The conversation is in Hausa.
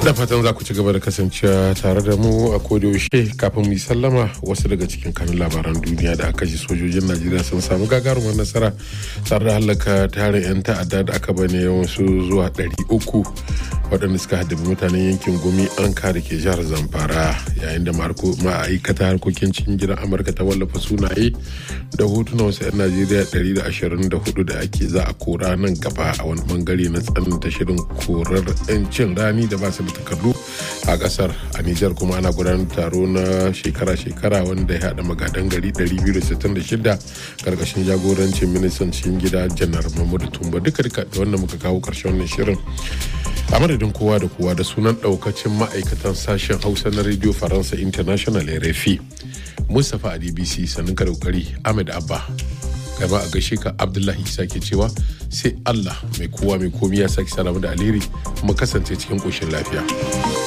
da fatan za ku ci gaba da kasancewa tare da mu a yaushe kafin mu yi sallama wasu daga cikin kanun labaran duniya da aka ji sojojin najeriya sun samu gagarumar nasara tare da halaka tarin 'yan ta'adda da aka bane yawansu zuwa 300 waɗanda suka haddabi mutanen yankin gumi an kare ke jihar zamfara yayin da ma'aikata harkokin cikin gidan amurka ta wallafa sunaye da hotunan wasu 'yan najeriya 124 da ake za a kora nan gaba a wani bangare na tsananta shirin korar 'yancin rani da ba su da takardu a kasar a nijar kuma ana gudanar taro na shekara-shekara wanda ya haɗa magadan gari 266 karkashin jagorancin ministan cikin gida janar mahmudu tumba duka duka da wanda muka kawo karshen wannan shirin a madadin kowa da kowa da sunan daukacin ma'aikatan sashen hausa na radio faransa international rfi mustapha a dbc sannan ka daukari ahmed abba gaba a gaishe ka abdullahi isa ke cewa sai allah mai kowa mai komi ya sake salamu da alheri mu kasance cikin koshin lafiya